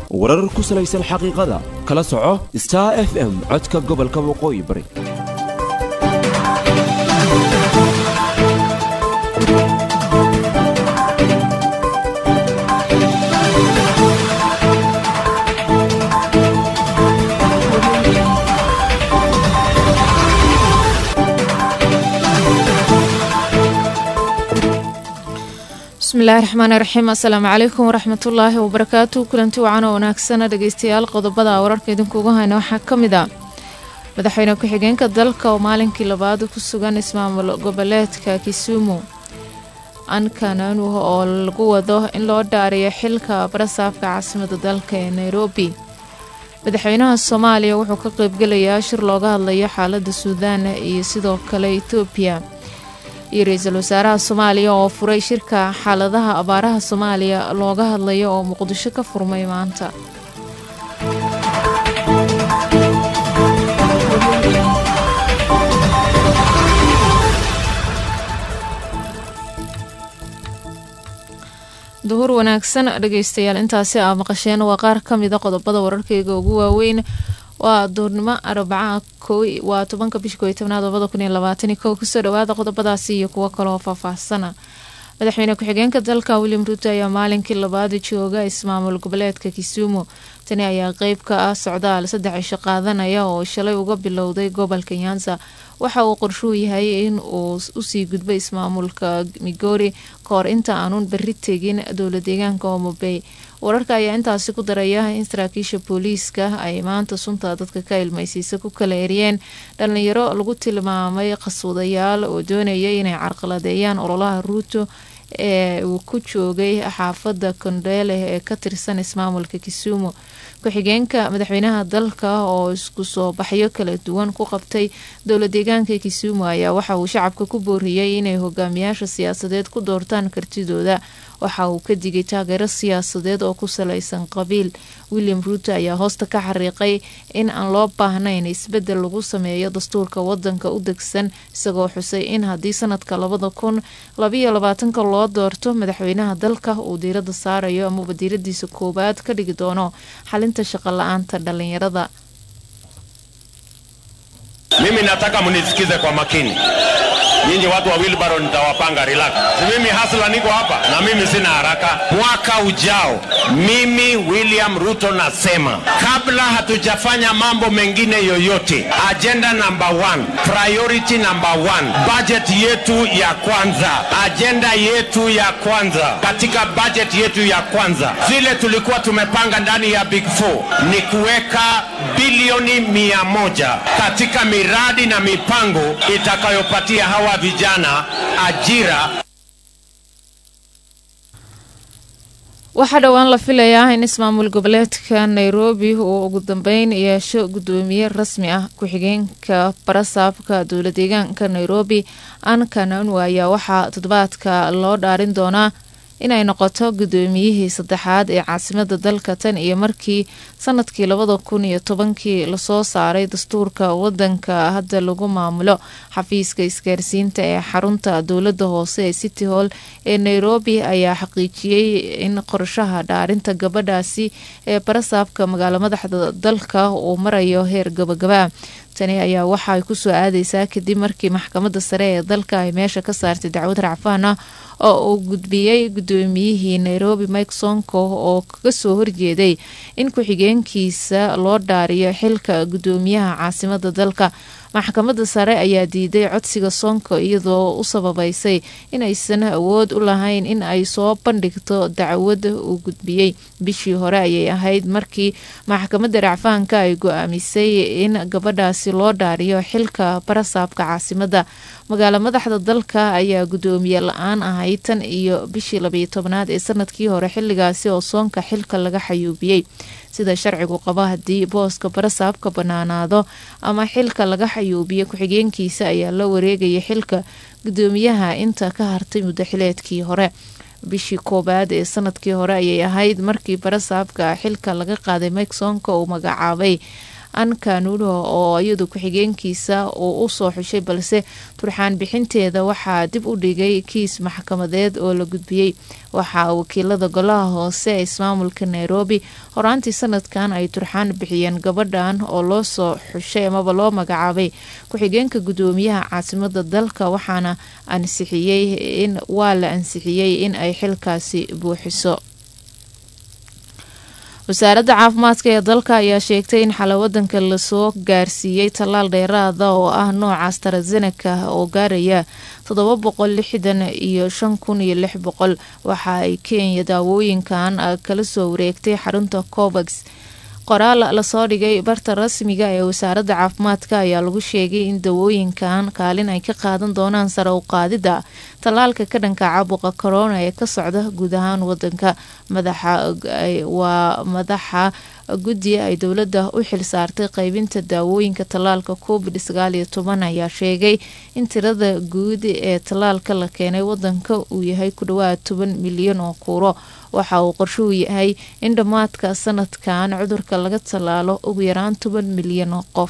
warar ku salaysan xaqiiqada kala soco star f m codka gobolka waqooyi bari bismillahi raxmaani raxiim assalaamu calaykum waraxmatullaahi wabarakaatu kulanti wacan oo wanaagsana dhegeystayaal qodobada wararka idinkuugu hayna waxaa ka mid ah madaxweyne ku-xigeenka dalka oo maalinkii labaad ku sugan ismaamul goboleedka kisumu ankananu oo lagu wado in loo dhaariyo xilka barasaafka caasimada dalka ee nairobi madaxweynaha soomaaliya wuxuu ka qeybgelayaa shir looga hadlayo xaalada suudaan iyo sidoo kale etoobiya iyo ra-iisul wasaaraha soomaaliya oo furay shirka xaaladaha abaaraha soomaaliya looga hadlayo oo muqdisho ka furmay maanta duhur wanaagsan dhegeystayaal intaasi aa maqasheen waa qaar ka mida qodobada wararkeyga ugu waaweyn waa duurnimo arbaca waa tobanka bisha kooiy tobnaad labada kun iyo labaatani kow kusoo dhawaada qodobadaasi iyo kuwo kaleoo faahfaahsana madaxweyne ku-xigeenka dalka william ruuto ayaa maalinkii labaad jooga ismaamul goboleedka kisumu tani ayaa qeyb ka ah socdaal saddex cisho qaadanaya oo shalay uga bilowday gobolka nyanza waxa uu qorshuu yahay in uu usii gudbo ismaamulka migori kahor inta aanun berri tegin dowla deegaanka omobey wararka ayaa intaasi ku daraya in saraakiisha booliiska ay maanta sunta dadka ka ilmaysiisa ku kala eriyeen dhalinyaro lagu tilmaamay qaswadayaal oo doonaya inay carqaladeeyaan ololaha ruuto ee uu ku joogay xaafada kondheele ee ka tirsan ismaamulka kisumu ku-xigeenka madaxweynaha dalka oo isku soo baxyo kala duwan ku qabtay dowla deegaanka kisumu ayaa waxa uu shacabka ku booriyey inay hogaamiyaasha siyaasadeed ku doortaan kartidooda waxa uu ka digay taageero siyaasadeed oo ku salaysan qabiil william ruuto ayaa hoosta ka xariiqay in aan loo baahnayn isbedel lagu sameeyo dastuurka wadanka u degsan isagoo xusay in haddii sanadka labada kun labayo labaatanka loo doorto madaxweynaha dalka uu diirada saarayo amaba diiradiisa koowaad ka dhigi doono xalinta shaqo la-aanta dhalinyarada Mimi nataka munisikize kwa makini. Nyinyi watu wa Wilbaro nitawapanga relax. Si mimi hasla niko hapa na mimi sina haraka. Mwaka ujao mimi William Ruto nasema kabla hatujafanya mambo mengine yoyote, agenda number one, priority number one, budget yetu ya kwanza, agenda yetu ya kwanza katika budget yetu ya kwanza, vile tulikuwa tumepanga ndani ya Big Four ni kuweka bilioni mia moja katika miradi na mipango itakayopatia hawa vijana ajira. waxaa dhowaan la filayaa in ismaamul goboleedka nairobi uu ugu dambeyn yeesho guddoomiye rasmi ah ku-xigeenka barasaabka dowla deegaanka nairobi ankananu ayaa waxaa toddobaadka loo dhaarin doonaa inay noqoto guddoomiyihii saddexaad ee caasimada dalka tan iyo markii sanadkii labada kun iyo tobankii lasoo saaray dastuurka wadanka hadda lagu maamulo xafiiska isgaarsiinta ee xarunta dowlada hoose ee city hall ee nairobi ayaa xaqiijiyey in qorshaha dhaarinta gabadhaasi ee barasaabka magaalo madaxda dalka uu marayo heer gabagaba tani ayaa waxa ay kusoo aadeysaa kadib markii maxkamadda sare ee dalka ay meesha ka saartay dacwad racfaan ah oo uu gudbiyey guddoomiyihii nairobi mike sonko oo kaga soo horjeeday in ku-xigeenkiisa loo dhaariyo xilka guddoomiyaha caasimada dalka maxkamadda sare ayaa diiday codsiga sonko iyadoo u sababeysay inaysan awood u lahayn in ay soo bandhigto dacwada uu gudbiyey bishii hore ayay ahayd markii maxkamadda racfaanka ay go-aamisay in gabadhaasi loo dhaariyo xilka barasaabka caasimada magaalo madaxda dalka ayaa guddoomiye la-aan ahayd tan iyo bishii labayo tobnaad ee sanadkii hore xilligaasi oo soonka xilka laga xayuubiyey sida sharcigu qabo haddii booska barasaabka banaanaado ama xilka laga xayuubiyo ku-xigeenkiisa ayaa la wareegaya xilka guddoomiyaha inta ka hartay muddaxileedkii hore bishii koowaad ee sanadkii hore ayay ahayd markii barasaabka xilka laga qaaday mike sonko uu magacaabay ankanulo oo iyadu ku-xigeenkiisa uu usoo xushay balse turxaan bixinteeda waxaa dib u dhigay kiis maxkamadeed oo la gudbiyey waxaa wakiilada golaha hoose ee ismaamulka nairobi horaantii sanadkan ay turxaan bixiyeen gabadhan oo loo soo xushay amaba loo magacaabay ku-xigeenka gudoomiyaha caasimada dalka waxaana ansixiyey in waa la ansixiyey in ay xilkaasi buuxiso wasaaradda caafimaadka ee dalka ayaa sheegtay in xala wadanka lasoo gaarsiiyey tallaal dheeraada oo ah nooca astarazeneca oo gaaraya toddoba boqol lixdan iyo shan kun iyo lix boqol waxa ay kenya daawooyinkan kala soo wareegtay xarunta covax qoraal lasoo dhigay barta rasmiga ee wasaaradda caafimaadka ayaa lagu sheegay in dawooyinkan kaalin ay ka qaadan doonaan sare u qaadida tallaalka ka dhanka caabuqa corona ee ka socda guud ahaan wadanka madaxa waa madaxa guddi ay dowladda u xil saartay qeybinta daawooyinka tallaalka covid sagaal iyo toban ayaa sheegay in tirada guud ee tallaalka la keenay wadanka uu yahay ku dhawaad toban milyan oo kuuro waxa uu qorshuhu yahay in dhammaadka sanadkan cudurka laga tallaalo ugu yaraan toban milyan oo qof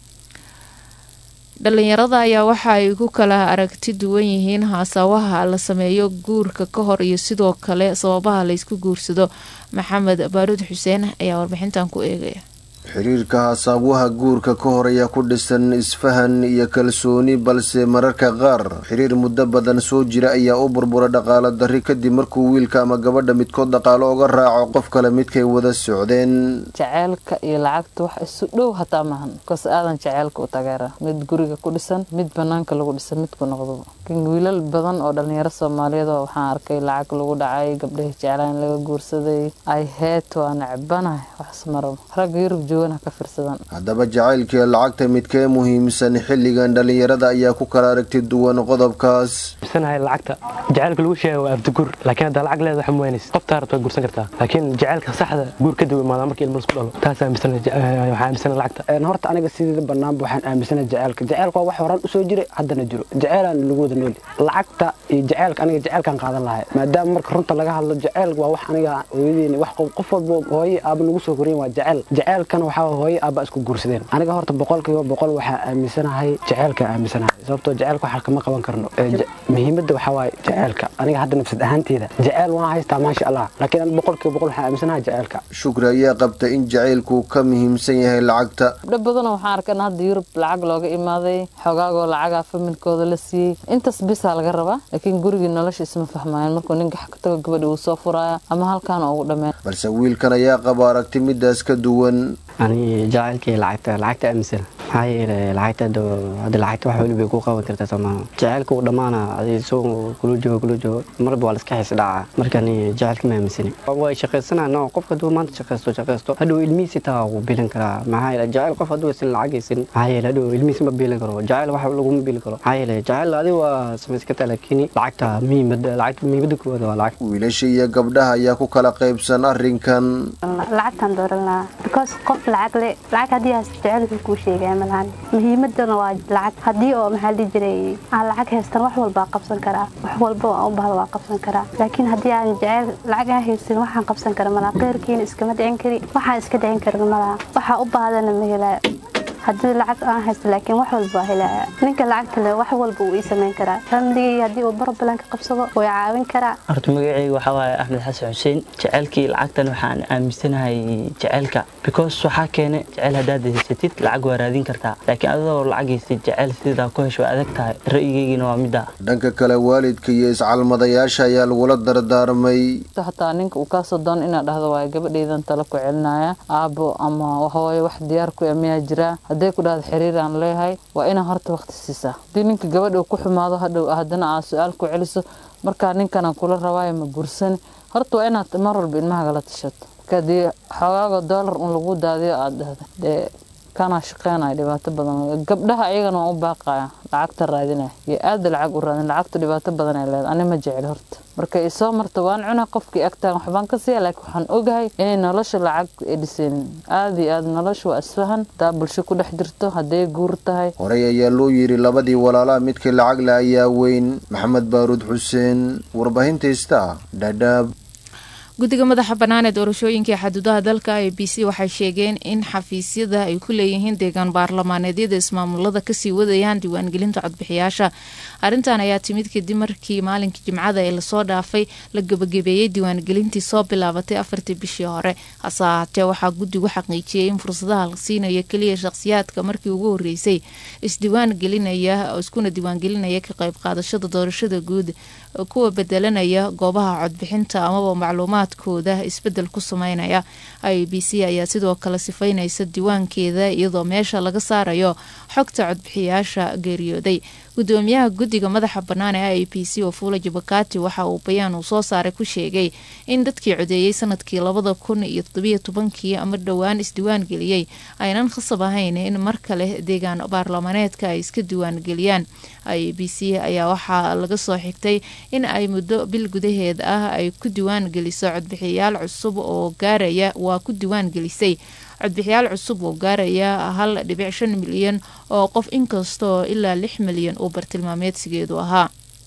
dhalinyarada ayaa waxa ay ku kala aragti duwan yihiin haasawaha la sameeyo guurka ka hor iyo sidoo kale sababaha laysku guursado maxamed baaruud xuseen ayaa warbixintan ku eegaya xiriirka hasaawaha guurka ka hor ayaa ku dhisan isfahan iyo kalsooni balse mararka qaar xiriir muddo badan soo jira ayaa u burbura dhaqaalo darri kadib markuu wiilka ama gabadha midkood dhaqaalo uga raaco qof kale midkay wada socdeen jaceylka iyo lacagta wax isu dhow hataa maahan bikoos aadan jaceylka u tageera mid guriga ku dhisan mid banaanka lagu dhisan midku noqdo wiilal badan oo dhalinyaro soomaaliyeed oo waxaan arkay lacag lagu dhacay gabdhahi jeclaan laga guursaday ay heet waa necbanahay waxs marabo ragga yurub joogana ka firsadan haddaba jacaylkii lacagta midkee muhiimsan xilligan dhalinyarada ayaa ku kala aragti duwan qodobkaas sanahay lacagta jacaylka lagu sheega waa abdiguur laakiin haddaa lacag leeda waxa muwaynaysa qoftaa rabta waa guursan kartaa laakiin jacaylka saxda guur kadib imaada markii ilmo isku dhalo taas waxaa aaminsana lacagta horta aniga sideeda banaanba waxaan aaminsana jacaylka jacaylka waa wax horaan usoo jiray haddana jiro jaceylaan lagu wada nooli lacagta iyo jacaylka aniga jacaylkaan qaadan lahay maadaama marka runta laga hadlo jacayl waa wax aniga hooyadeeni wax qof walba hooye aaba nagu soo koriyeen waa jacayl jacaylkana waxaa hooye aaba isku guursadeen aniga horta boqolkiiba boqol waxaa aaminsanahay jacaylka aaminsanahay sababtoo jacaylka waxaa kama qaban karno muhiimadda waxaa waaye jacaylka aniga hadda nafsad ahaanteeda jacayl waan haystaa maasha allah laakiin aniga boqolkiiba boqol waxaa aaminsanahay jacaylka shukri ayaa qabta in jacaylku ka muhiimsan yahay lacagta gabdho badanoo waxaan arkay in hadda yurub lacag looga imaaday xogaagoo lacagaa familkooda la siiyey intaas bisaa laga rabaa laakiin gurigii nolosha isma fahmaayeen markuu ninka ka tago gabadha uu soo furaya ama halkaan ugu dhameen balse wiilkan ayaa qaba aragti midaas ka duwan ani jacaylkii lacagta lacagta aaminsan maxaa yeelay lacagta hadda lacagta wax weli bay ku qaban kartaa soomaaha jacaylka uu dhammaana adi soo kula joogo kula joogo marba waa laska xiis dhacaa markani jacaylka ma aaminsani way shaqaysanaa no qofka hadduu maanta shaqaysto shaqaysto hadhow ilmihiisi taa wuu biilan karaa maxaa yeelay jacayl qof hadduu isan lacagaysan maxaa yeelay hadhow ilmihiisi ma biilan karo jacayl wax laguma biili karo maxaa yeelay jacayl adi waa samaysan kartaa laakiin lacagta muhiimada lacagta muhiimada koowaad waa lacag wiilasha iyo gabdhaha ayaa ku kala qaybsan arrinkan lacagtaan dooran lahaa because qof lacag le lacag haddii haas jacaylka kuu sheegaya malahan muhiimadana waa lacag haddii oo maxaa dhihi jiray aan lacag haystan wax walbaa qabsan karaa wax walba aan u bahda waa qabsan karaa laakiin haddii aan jacayl lacag aan haysan waxaan qabsan kara malaha qeyrkiina iskama dhicin kari waxaan iska dhicin karin malaha waxaa u bahdana ma helaayo haddii lacag aan haysto laakiin wax walba waa helaya ninka lacagta le wax walba uu ii samayn karaa famligayga haddii uu barobalan ka qabsado way caawin karaa horta magacayga waxaa waaye axmed xasan xuseen jaceylkii lacagtan waxaan aaminsanahay jaceylka because waxaa keene jaceyl haddaad haysatid lacag waa raadin kartaa laakiin adoo lacag haystid jaceyl sidaa ku hesho waa adag tahay ra'yigeygina waa midda dhanka kale waalidka iyo iscalmadayaasha ayaa lagula dardaarmay hataa ninka uu kaasoo doono inaad dhahdo waay gabadhaydan tala ku celinaya aabo ama hooyo wax diyaar ku miyaa jiraa hadday ku dhahdo xiriir aan leeyahay waa inaa horta waqti siisaa haddii ninka gabadha ku xumaado hadhow haddana aad su-aal ku celiso markaa ninkanaan kula rabaayo ma guursani horta waa inaad mar walba ilmahagala tashato marka haddii xogaaga doolar un lagu daadiyo aad dhahda dee kanaa shaqeynaya dhibaato badan gabdhaha ayagana waan u baaqaya lacagta raadinaya iyo aada lacag u raadin lacagtu dhibaato badan ay leedahay ani ma jecel horta marka isoo marta waan cuna qofkii agtaan waxbaan ka siiya laakiin waxaan ogahay inay nolosha lacag ay dhisaynin aada iyo aada nolosha waa isfahan hadaa bulsho ku dhex jirto hadday guur tahay horey ayaa loo yidhi labadii walaalaha midkii lacag le ayaa weyn maxamed baaruud xuseen warbaahinta ista dhadhaab guddiga madaxa bannaan ee doorashooyinka ee xaduudaha dalka a b c waxay sheegeen in xafiisyada ay ku leeyihiin deegaan baarlamaaneedyada ismaamulada kasii wadayaan diiwaangelinta codbixiyaasha arrintan ayaa timid kadib markii maalinkii jimcada ee lasoo dhaafay la gebagabeeyey diiwaangelintii soo bilaabatay afartii bishii hore hase ahaatee waxaa guddigu xaqiijiyey in fursadaha la siinayo keliya shaqhsiyaadka markii ugu horeysay isdiiwaan gelinaya iskuna diiwaangelinaya ka qayb qaadashada doorashada guud kuwa bedelanaya goobaha codbixinta amaba macluumaadkooda isbedel ku sameynaya i b c ayaa sidoo kale sifaynaysa diiwaankeeda iyadoo meesha laga saarayo xogta codbixiyaasha geeriyooday gudoomiyaha guddiga madaxa bannaan ee i b c wafula jabakati waxa uu bayaan uu soo saaray ku sheegay in dadkii codeeyey sanadkii labada kun iyo todobiyo tobankii ama dhowaan isdiiwaan geliyey aynan khasab ahayn in mar kale deegaan baarlamaneedka ay iska diiwaangeliyaan i b c ayaa waxaa laga soo xigtay in ay muddo bil gudaheed ah ay ku diiwaan geliso codbixiyayaal cusub oo gaaraya waa ku diiwaan gelisay codbixiyaal cusub oo gaaraya hal dhibic shan milyan oo qof inkastaoo ilaa lix milyan uu bartilmaameedsigeedu ahaa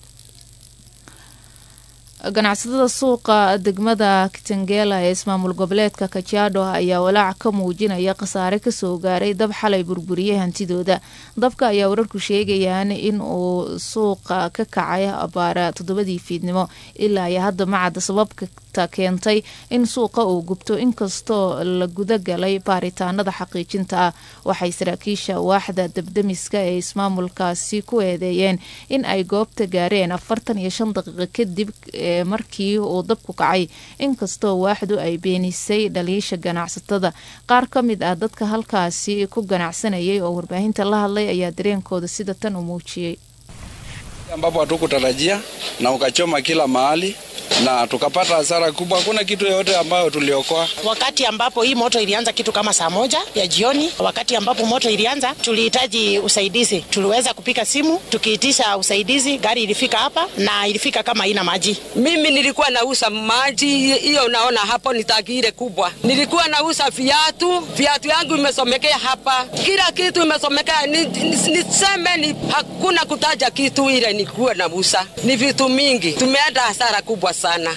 ganacsatada suuqa degmada kitangela ee ismaamul goboleedka kajaado ayaa walaac ka muujinaya khasaare kasoo gaaray dab xalay burburiyey hantidooda dabka ayaa wararku sheegayaan in uu suuqa ka kacay abaara toddobadii fiidnimo ilaa iyo hadda macadda sababta keentay in suuqa uu gubto inkastoo la guda galay baaritaanada xaqiijinta ah waxay saraakiisha waaxda dabdamiska ee ismaamulkaasi ku eedeeyeen in ay goobta gaareen afartan iyo shan daqiiqo kadib markii uu dabku kacay inkastoo waaxdu ay beenisay dhaliisha ganacsatada qaar ka mid ah dadka halkaasi ku ganacsanayay oo warbaahinta la hadlay ayaa dareenkooda sida tan u muujiyey ambapo hatukutarajia na ukachoma kila mahali na tukapata hasara kubwa. Hakuna kitu yoyote ambayo tuliokoa. Wakati ambapo hii moto ilianza kitu kama saa moja ya jioni, wakati ambapo moto ilianza, tulihitaji usaidizi. Tuliweza kupika simu tukiitisha usaidizi, gari ilifika hapa na ilifika kama haina maji. Mimi nilikuwa nauza maji, hiyo unaona hapo ni tangi ile kubwa. Nilikuwa nauza viatu, viatu yangu imesomekea hapa, kila kitu imesomekea. Niseme ni, ni, hakuna kutaja kitu ile nilikuwa nauza, ni vitu mingi, tumeenda hasara kubwa sana.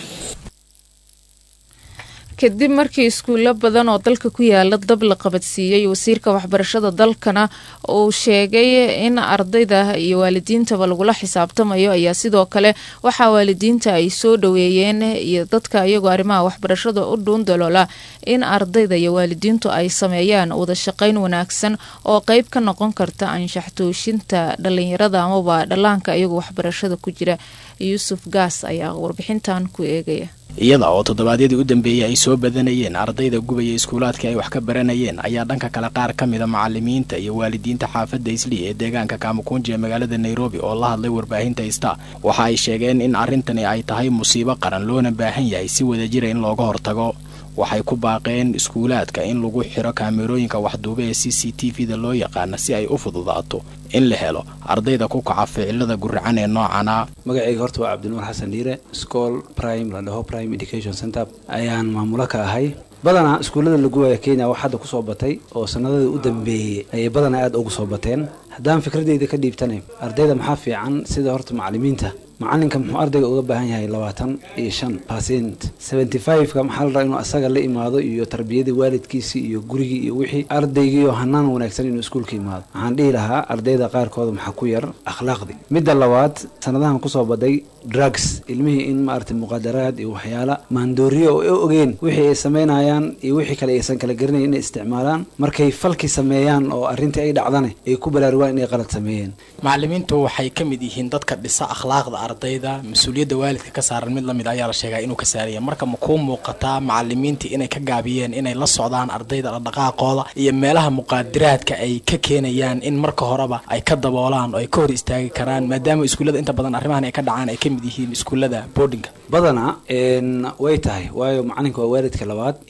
kadib markii iskuulo badan oo dalka ku yaala dab la qabadsiiyey wasiirka waxbarashada dalkana uu sheegay in ardayda iyo waalidiintaba lagula xisaabtamayo ayaa sidoo kale waxaa waalidiinta ay soo dhaweeyeen iyo dadka iyagoo arrimaha waxbarashada u dhuundaloola in ardayda iyo waalidiintu ay sameeyaan wada shaqayn wanaagsan oo qeyb ka noqon karta anshax tooshinta dhalinyarada amaba dhallaanka iyagoo waxbarashada ku jira yuusuf gaas ayaa warbixintan ku eegaya iyada oo toddobaadyadii u dambeeyey ay soo badanayeen ardayda gubaya iskuulaadkii ay wax ka baranayeen ayaa dhanka kale qaar ka mida macalimiinta iyo waalidiinta xaafadda islii ee deegaanka kaamukunji ee magaalada nairobi oo la hadlay warbaahinta ista waxa ay sheegeen in arrintani ay tahay musiibo qaran loona baahan yahay si wadajira in looga hortago waxay ku baaqeen iskuulaadka in lagu xiro kaamerooyinka waxduube ee c c t v-da loo yaqaana si ay u fududaato in la helo ardayda ku kaca ficilada guracan ee noocana magacayga horta waa cabdinuur xasan dhiire school prime la dhaho prime education center ayaan maamulo ka ahay badanaa iskuullada laguwaya kenya wax hadda kusoo batay oo sanadadii u dambeeyey ayay badanaa aada ugu soo bateen haddaan fikradeyda ka dhiibtanay ardayda maxaa fiican sida horta macalimiinta macalinka muxuu ardayga uga baahan yahay labaatan iyo shan percent seventy five-ka maxaa la rabaa inuu asaga la imaado iyo tarbiyadii waalidkiisii iyo gurigii iyo wixii ardaygiioo hanaan wanaagsan inuu iskuulka imaado waxaan dhihi lahaa ardayda qaarkooda maxaa ku yar akhlaaqdi midda labaad sanadahan kusoo baday drugs ilmihii in maaragtay muqadaraad iyo waxyaala maandooriyo oo ay ogeen wixii ay samaynayaan iyo wixii kale aysan kala garanayn inay isticmaalaan markay falki sameeyaan oo arrintii ay dhacdane ay ku balaarugaan inay qalad sameeyeen macalimiintu waxay ka mid yihiin dadka dhisa akhlaaqda ardayda mas-uuliyadda waalidka ka saaran mid lamid ayaa la sheegaa inuu ka saaraya marka ma kuu muuqataa macalimiintii inay ka gaabiyeen inay la socdaan ardayda dhaqdhaqaaqooda iyo meelaha muqaadiraadka ay ka keenayaan in marka horeba ay ka daboolaan oo ay ka hor istaagi karaan maadaama iskuullada inta badan arrimahan ay ka dhacaan ay ka mid yihiin iskuullada boardinga badanaa way tahay waayo macalinka waa waalidka labaad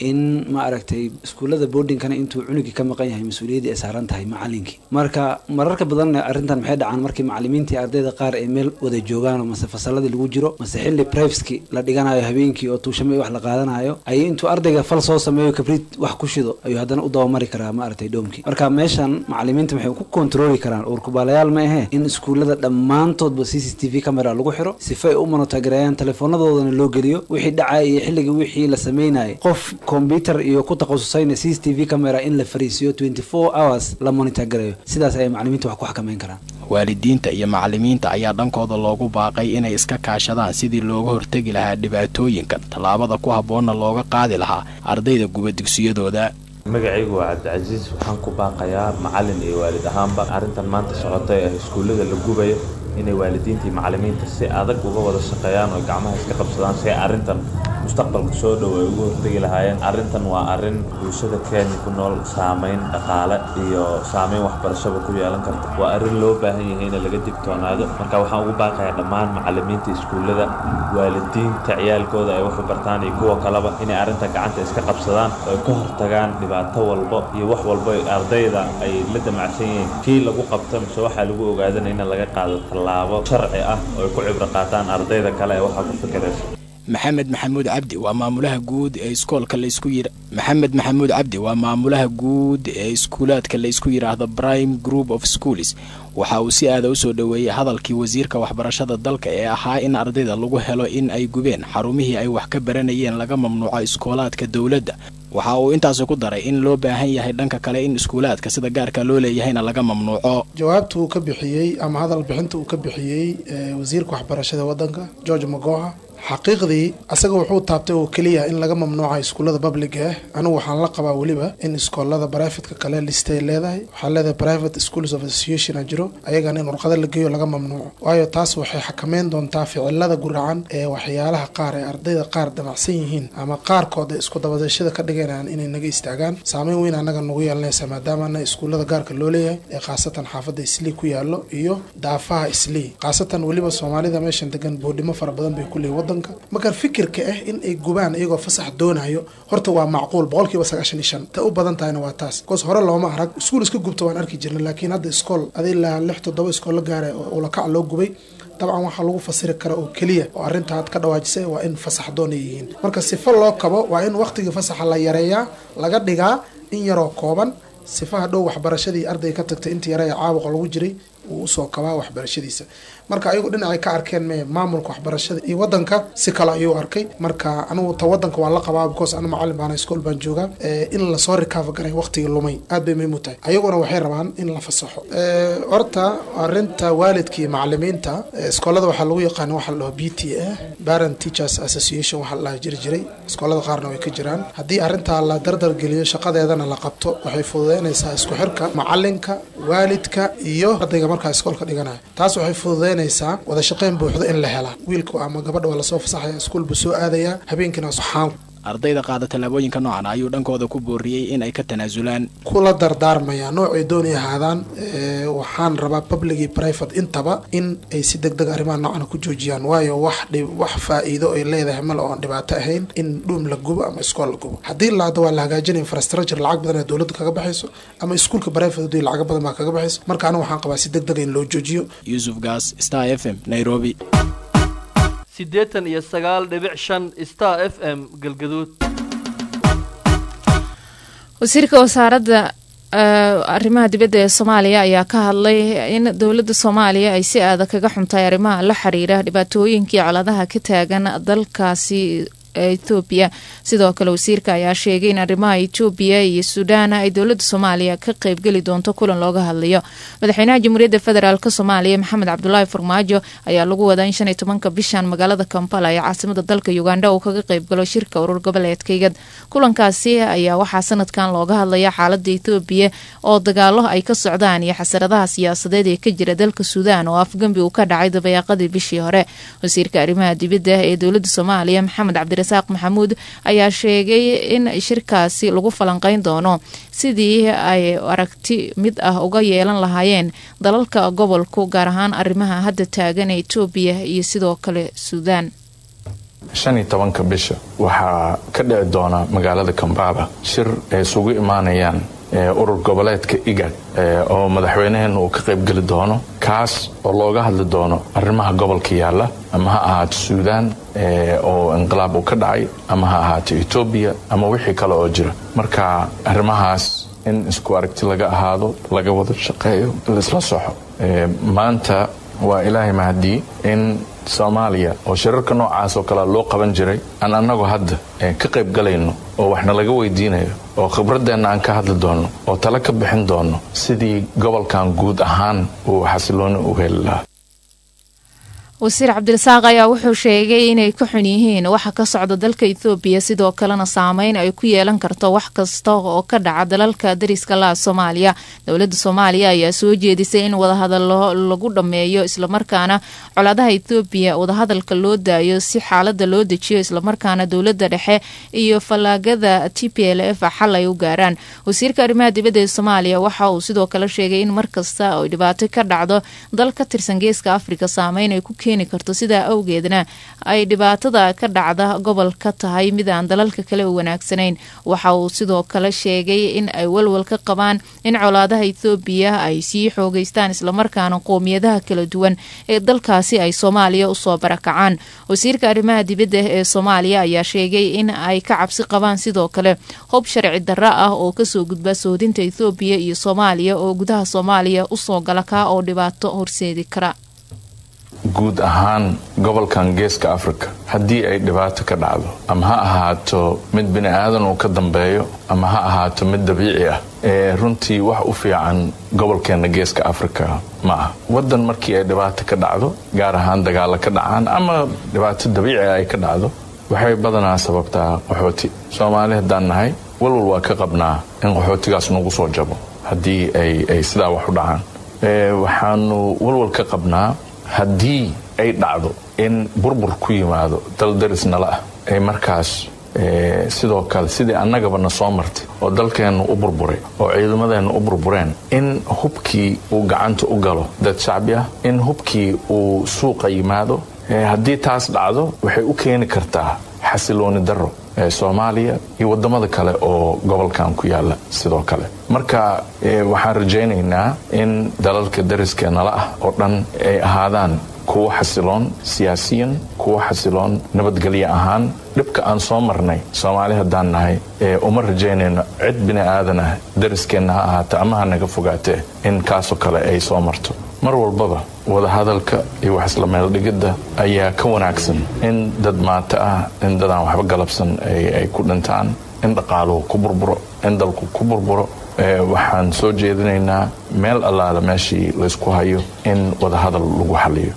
in ma aragtay iskuullada boardingkana intuu cunugii ka maqan yahay mas-uuliyaddii ay saaran tahay macalinkii marka mararka badanna arrintan maxay dhacaan markii macalimiintii ardayda qaar ay meel wada joogaan mase fasaladii lagu jiro mase xilli priveski la dhiganayo habeenkii oo tuushame wax la qaadanayo ayay intuu ardayga fal soo sameeyo kabrid wax ku shido ayuu haddana u dabamari karaa ma aragtay dhoomkii marka meeshan macalimiinta maxay ku kontrooli karaan uurkubaalayaal ma ahee in iskuullada dhammaantoodba c c t v camera lagu xiro sifa ay u monotagareeyaan teleefoonadoodana loo geliyo wixii dhacaya iyo xilligii wixii la sameynayay qof combyuter iyo ku takhasusayna c c t v camera in la fariisiyo twenty four hours la monitagareeyo sidaas ayay macalimiinta wax ku xakameyn karaan waalidiinta iyo macalimiinta ayaa dhankooda loogu baaqay inay iska kaashadaan sidii looga hortegi lahaa dhibaatooyinkan tallaabada ku habboonna looga qaadi lahaa ardayda guba dugsiyadooda magacaygu waa cabdicasiis waxaan ku baaqayaa macalin iyo waalid ahaanba arrintan maanta socota ee iskuullada la gubayo inay waalidiinta iyo macalimiinta si adag uga wada shaqeeyaan oo gacmaha iska qabsadaan si ay arrintan mustaqbalka soo dhow ay uga hortegi lahaayeen arrintan waa arrin bulshada kenya ku nool saameyn dhaqaale iyo saameyn waxbarashaba ku yeelan karta waa arrin loo baahan yahay in laga digtoonaado marka waxaan ugu baaqayaa dhammaan macalimiinta iskuullada waalidiinta ciyaalkooda ay waxu bartaan iyo kuwa kaleba inay arrintan gacanta iska qabsadaan oo ay ka hortagaan dhibaato walbo iyo wax walbo ardayda ay la damacsan yihiin kii lagu qabto mise waxaa lagu ogaadanaya in laga qaado tallaabo sharci ah oo ay ku cibro qaataan ardayda kale ee waxaa ku fikiraysa maxamed maxamuud cabdi waa maamulaha guud ee iskoolka laysku yir maxamed maxamuud cabdi waa maamulaha guud ee iskuulaadka laysku yidhaahdo prime group of schools waxa uu si aada usoo dhoweeyey hadalkii wasiirka waxbarashada dalka ee ahaa in ardayda lagu helo in ay gubeen xarumihii ay wax ka baranayeen laga mamnuuco iskoolaadka dowladda waxa uu intaasi ku daray in loo baahan yahay dhanka kale in iskuulaadka sida gaarka loo leeyahayna laga mamnuuco jawaabta uu ka bixiyey ama hadal bixinta uu ka bixiyey wasiirka waxbarashada wadanka george magoha xaqiiqdii asaga wuxuu taabtay oo keliya in laga mamnuuca iskuullada publiga ah anigu waxaan la qabaa weliba in iskoolada brivatka kale listay leedahay waxaa leedahay private schools of association a jiro ayagana in warqado la geeyo laga mamnuuco waayo taas waxay xakameyn doontaa ficilada guracan ee waxyaalaha qaar ee ardayda qaar damacsan yihiin ama qaarkood ee isku dabadashada ka dhiganayaan inay naga istaagaan saameyn weyn anaga nagu yeelanaysa maadaamana iskuullada gaarka loo leeyahay ee khaasatan xaafadda islii ku yaallo iyo daafaha islii khaasatan weliba soomaalida meeshan degan boodhimo fara badan bay ku leeyihin marka fikirka ah in ay gubaan iyagoo fasax doonayo horta waa macquul boqolkiiba sagaashan iyo shan ta u badan tahayna waa taas bikoos hore looma arag iskuul iska gubta waan arki jirna laakiin hadda iskool adi ilaa lix toddoba iskool la gaara oo ulakac loo gubay dabcan waxaa lagu fasiri kara oo keliya oo arrintaad ka dhawaajisay waa in fasax doon ay yihiin marka sifo loo kabo waa in waqtigii fasaxa la yareeyaa laga dhigaa in yaroo kooban sifaha dhow waxbarashadii arday ka tagtay inta yare ee caabuqa lagu jiray uu usoo kabaa waxbarashadiisa marka ayagu dhinacay ka arkeen me maamulka waxbarashada iyo wadanka si kale ayuu arkay marka anigu ta wadanka waan la qabaa because anu macalin baana iskool baan joogaa in lasoo recover garay waqtigii lumay aad bay muhiim u tahay ayaguna waxay rabaan in la fasaxo horta arinta waalidka iyo macalimiinta iskoolada waxaa lagu yaqaana waxa la dhaho b t a parent teachers association waxa la dhaha jiri jiray iskoolada qaarna way ka jiraan haddii arrintaa la dardargeliyo shaqadeedana la qabto waxay fududeynaysaa isku xirka macalinka waalidka iyo ardayga markaa iskoolka dhiganayo taas waxay fududeynaysaa wada shaqeyn buuxda in la helaa wiilka ama gabadha waa lasoo fasaxaya iskuul buu soo aadayaa habeenkiina waxaan ardayda qaada tallaabooyinka noocan ayuu dhankooda ku booriyey in ay ka tanaasulaan kula dardaarmaya noocay doonay ahaadaan waxaan rabaa public iyo private intaba in ay si deg deg arrimaha noocan ku joojiyaan waayo wax wax faa'iido ay leedahay male oon dhibaato ahayn in dhuum la gubo ama iskool la gubo haddii laada waa la hagaajinaya infrastructure lacag badan ee dowladda kaga baxayso ama iskuulka private hadii lacag badan baa kaga baxayso marka anigu waxaan qabaa si deg dega in loo joojiyo yuusuf gaas star f m nairobi siddeetan iyo sagaal dhibic shan star f m galgaduud wasiirka wasaaradda arrimaha dibadda ee soomaaliya ayaa ka hadlay in dowladda soomaaliya ay si aada kaga xuntahay arrimaha la xiriira dhibaatooyinkii coladaha ka taagan dalkaasi etoobiya sidoo kale wasiirka ayaa sheegay in arrimaha etoobiya iyo suudaan ay dowladda soomaaliya ka qeybgeli doonto kulan looga hadlayo madaxweynaha jamhuuriyadda federaalk soomaaliya maxamed cabdulaahi farmaajo ayaa lagu wadaa in shan iyo tobanka bishan magaalada kampala ee caasimada dalka uganda uu kaga qeybgalo shirka urur goboleedkaygad kulankaasi ayaa waxaa sanadkan looga hadlaya xaalada etoobiya oo dagaalo ay ka socdaan iyo xasaradaha siyaasadeed ee ka jira dalka suudaan oo afgembi uu ka dhacay dabayaaqadii bishii hore wasiirka arrimaha dibadda ee dowladda soomaaliya maxamed cabdi saaq maxamuud ayaa sheegay in shirkaasi lagu falanqeyn doono sidii ay aragti mid ah uga yeelan lahaayeen dalalka gobolku gaar ahaan arrimaha hadda taagan ee etoobiya iyo sidoo kale suudaan shan iyo tobanka bisha waxaa ka dhici doona magaalada kambaba shir ay isugu imaanayaan urur goboleedka igad oo madaxweynaheena uu ka qaybgeli doono kaas oo looga hadli doono arrimaha gobolka yaalla ama ha ahaato suudaan oo inqilaab uu ka dhacay ama ha ahaato etoobiya ama wixii kale oo jira marka arrimahaas in isku aragti laga ahaado laga wada shaqeeyo laisla soxo maanta waa ilaahay mahadii in soomaaliya oo shirarka noocaas oo kale loo qaban jiray aan annagu hadda ka qayb galayno oo waxna laga weydiinayo oo khibradeenna aan ka hadli doonno oo tale ka bixin doonno sidii gobolkan guud ahaan uu xasilooni u heli lahaa wasiir cabdirasaaq ayaa wuxuu sheegay inay ka xun yihiin waxa ka socda dalka ethoobiya sidoo kalena saameyn ay ku yeelan karto wax kasta oo ka dhaca dalalka dariska laha soomaaliya dowladda soomaaliya ayaa soo jeedisay in wadahadalo lagu dhammeeyo islamarkaana colaadaha ethoobiya wadahadalka loo daayo si xaalada loo dejiyo islamarkaana dowladda dhexe iyo fallaagada t p l f xal ay u gaaraan wasiirka arrimaha dibadda ee soomaaliya waxa uu sidoo kale sheegay in markasta ay dhibaato ka dhacdo dal ka tirsan geeska afrika saameyn ay ku keeni karto sidaa awgeedna ay dhibaatada ka dhacda gobolka tahay mid aan dalalka kale u wanaagsanayn waxa uu sidoo kale sheegay in ay walwal ka qabaan in colaadaha ethoobiya ay sii xoogeystaan islamarkaana qoomiyadaha kala duwan ee dalkaasi ay soomaaliya usoo barakacaan wasiirka arrimaha dibadda ee soomaaliya ayaa sheegay in ay ka cabsi qabaan sidoo kale hob sharci darro ah oo kasoo gudba soodinta ethoobiya iyo soomaaliya oo gudaha soomaaliya usoo gala kaa oo dhibaato horseedi kara guud ahaan gobolkan geeska africa haddii ay dhibaato ka dhacdo ama ha ahaato mid bini aadan uu ka dambeeyo ama ha ahaato mid dabiici ah ee runtii wax u fiican gobolkeenna geeska africa ma ah waddan markii ay dhibaato ka dhacdo gaar ahaan dagaalo ka dhacaan ama dhibaato dabiici ay ka dhacdo waxay badanaa sababtaa qaxooti soomaali haddaan nahay walwal waa ka qabnaa in qaxootigaas nagu soo jabo haddii ay sidaa wax u dhacaan waxaanu walwal ka qabnaa haddii ay dhacdo in burbur ku yimaado dal daris nala ah ay markaas sidoo kale sidii annagaba na soo martay oo dalkeennu u burburay oo ciidamadeennu u burbureen in hubkii uu gacanta u galo dad shacbi ah in hubkii uu suuqa yimaado haddii taas dhacdo waxay u keeni kartaa xasilooni darro soomaaliya iyo wadamada kale oo gobolkan ku yaala sidoo kale marka waxaan rajaynaynaa in dalalka dariskeenala ah oo dhan ay ahaadaan kuwo xasiloon siyaasiyan kuwo xasiloon nabadgelyo ahaan dhibka aan soo marnay soomaali haddaan nahay uma rajaynayno cid bini aadan ah dariskeenna ha ahaata ama ha naga fogaatee in kaasoo kale ay soo marto mar walbaba wadahadalka iyo wax isla meeldhigidda ayaa ka wanaagsan in dad maato ah in dadaan waxba galabsan ay ku dhintaan in dhaqaaluhu ku burburo in dalku ku burburo waxaan soo jeedinaynaa meel allaala meeshii laysku hayo in wadahadal lagu xaliyo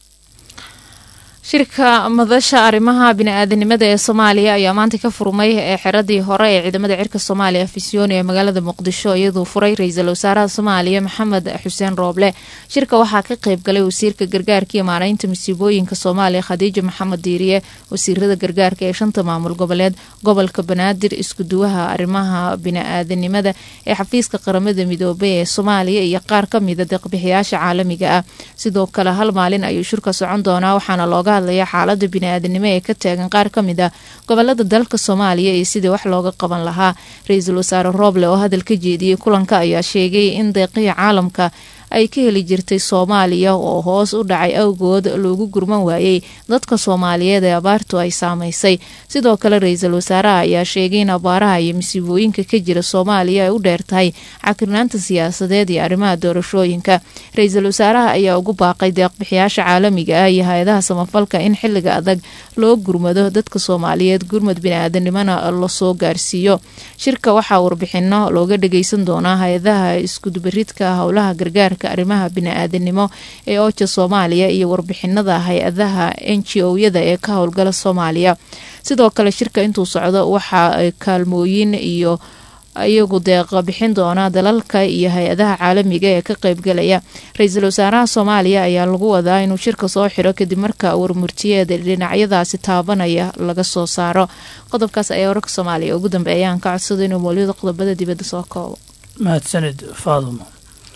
shirka madasha arrimaha bini-aadanimada ee soomaaliya ayaa maanta ka furmay ee xeradii hore ee ciidamada cirka soomaaliya fisiooni ee magaalada muqdisho iyaduu furay ra-iisul wasaaraha soomaaliya maxamed xuseen rooble shirka waxaa ka qayb galay wasiirka gargaarka iyo maaraynta masiibooyinka soomaaliya khadiijo maxamed diiriye wasiirada gargaarka ee shanta maamul goboleed gobolka banaadir iskuduwaha arrimaha bini-aadanimada ee xafiiska qaramada midoobay ee soomaaliya iyo qaar kamida deeqbixiyaasha caalamiga ah sidoo kale hal maalin ayuu shirka socon doonaa waxaana looga hadlaya xaalada bini-aadanimo ee ka taagan qaar ka mid a gobolada dalka soomaaliya iyo sidii wax looga qaban lahaa ra-iisul wasaare rooble oo hadal ka jeediyey kulanka ayaa sheegay in deeqihii caalamka ay ka heli jirtay soomaaliya oo hoos u dhacay awgood loogu gurman waayey dadka soomaaliyeed ee abaartu ay saamaysay sidoo kale ra-iisul wasaaraha ayaa sheegay in abaaraha iyo masiibooyinka ka jira soomaaliya ay u dheer tahay cakirnaanta siyaasadeed iyo arrimaha doorashooyinka ra-iisul wasaaraha ayaa ugu baaqay deeqbixiyaasha caalamiga ah iyo hay-adaha samafalka in xiliga adag loo gurmado dadka soomaaliyeed gurmad bini-aadanimona lasoo gaarsiiyo shirka waxaa warbixino looga dhageysan doonaa hay-adaha iskudubaridka howlaha gargaarka arrimaha bini-aadanimo ee ooja soomaaliya iyo warbixinada hay-adaha n g o-yada ee ka howlgala soomaaliya sidoo kale shirka intuu socdo waxaa kaalmooyin iyo iyagu deeqa bixin doona dalalka iyo hay-adaha caalamiga ee ka qeybgalaya ra-iisul wasaaraha soomaaliya ayaa lagu wadaa inuu shirka soo xiro kadib marka warmurtiyeeda dhinacyadaasi taabanaya laga soo saaro qodobkaas ayaa wararka soomaaliya ugu dambeeyaan ka codsada inuu mawliyada qodobada dibadda soo koobo mahadsanid faadumo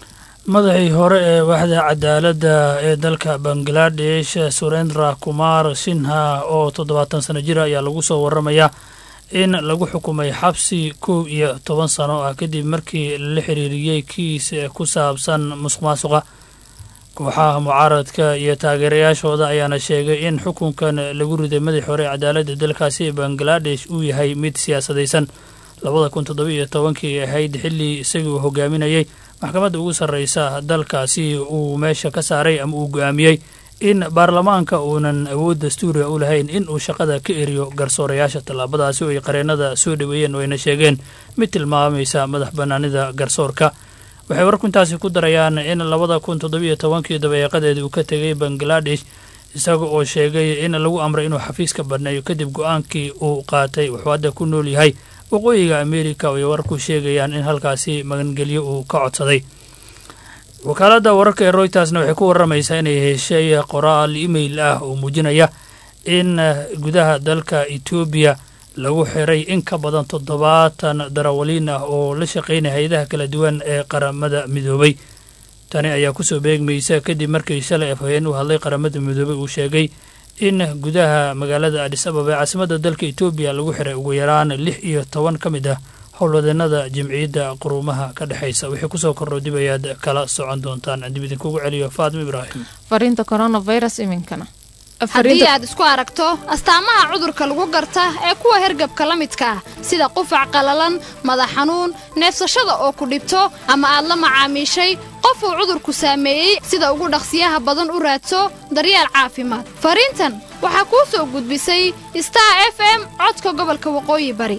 madaxii hore ee waaxda cadaaladda ee dalka bangaladesh surendra kumar sinha oo toddobaatan sano jira ayaa lagu soo waramayaa in lagu xukumay xabsi kow iyo toban sano ah kadib markii la xiriiriyey kiis ku saabsan musuq maasuqa kooxaha mucaaradka iyo taageerayaashooda ayaana sheegay in xukunkan lagu riday madaxii hore ee cadaaladda dalkaasi bangaladesh uu yahay mid siyaasadaysan labada kun toddoba iyo tobankii ahayd xilli isagii uu hogaaminayay maxkamadda ugu sarreysa dalkaasi uu meesha ka saaray ama uu go-aamiyey in baarlamaanka uunan awood dastuuriga u lahayn in uu shaqada ka eriyo garsoorayaasha tallaabadaasi oo ay qareennada soo dhoweeyeen oo ayna sheegeen mid tilmaamaysa madax bannaanida garsoorka waxay warku intaasi ku darayaan in labada kun toddobiyo tobankii dabaeeqadeedii uu ka tegay bangaladesh isaga oo sheegay in lagu amray inuu xafiiska badneeyo kadib go-aankii uu qaatay wuxuu hadda ku nool yahay waqooyiga amerika oo ay warku sheegayaan in halkaasi magangelyo uu ka codsaday wakaaladda wararka ee roytersna waxay ku waramaysaa inay heshay qoraal email ah oo muujinaya in gudaha dalka etoobiya lagu xiray in ka badan toddobaatan darawaliin ah oo la shaqaynaya hay-adaha kala duwan ee qaramada midoobay tani ayaa kusoo beegmaysa kadib markii shalay afhayeen u hadlay qaramada midoobay uu sheegay in gudaha magaalada adis ababa ee caasimadda dalka etoobiya lagu xiray ugu yaraan lix iyo toban ka mid ah howlwadeenada jamciyadda quruumaha ka dhexaysa wixii kusoo kordho dib ayaad kala socon doontaan dib idinkugu celiyo faatimo ibraahim fariinta coronavirus iminkana haddii aad isku aragto astaamaha cudurka lagu garta ee kuwa hergabka la midka ah sida qufac qallalan madax xanuun neefsashada oo ku dhibto ama aad la macaamiishay qof uu cudurku saameeyey sida ugu dhaqsiyaha badan u raadso daryeel caafimaad fariintan waxaa kuu soo gudbisay star f m codka gobolka waqooyi bari